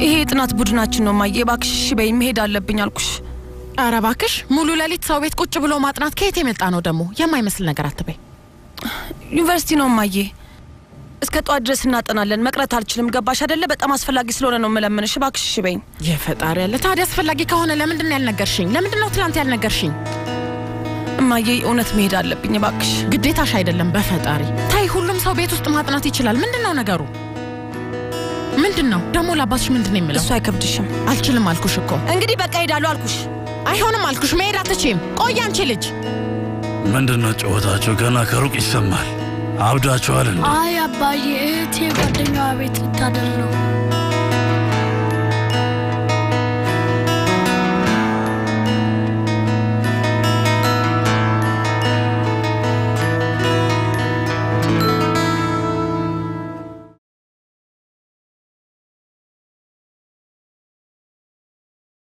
ይሄ የጥናት ቡድናችን ነው ማየ። እባክሽ እሺ በይ፣ መሄድ አለብኝ አልኩሽ። ኧረ እባክሽ ሙሉ ሌሊት ሰው ቤት ቁጭ ብሎ ማጥናት ከየት የመጣ ነው ደግሞ? የማይመስል ነገር አትበይ። ዩኒቨርሲቲ ነው ማየ። እስከ ጠዋት ድረስ እናጠናለን። መቅረት አልችልም። ገባሽ አይደለ? በጣም አስፈላጊ ስለሆነ ነው የምለምንሽ። እባክሽ እሺ በይኝ። የፈጣሪ ያለ ታዲያ አስፈላጊ ከሆነ ለምንድን ነው ያልነገርሽኝ? ለምንድን ነው ትናንት ያልነገርሽኝ? እማዬ እውነት መሄድ አለብኝ እባክሽ። ግዴታሽ አይደለም። በፈጣሪ ታይ፣ ሁሉም ሰው ቤት ውስጥ ማጥናት ይችላል። ምንድን ነው ነገሩ? ምንድን ነው ደግሞ? ለአባትሽ ምንድን ነው የምለው? እሱ አይከብድሽም? አልችልም አልኩሽ እኮ። እንግዲህ በቃ ሄዳለሁ አልኩሽ። አይሆንም አልኩሽ። መሄድ አትችይም። ቆይ አንቺ ልጅ ምንድነው ጨዋታቸው? ገና ከሩቅ ይሰማል። አብዳችኋል እንዴ? አይ አባዬ፣ እህቴ ጓደኛዋ ቤት ልታደር ነው።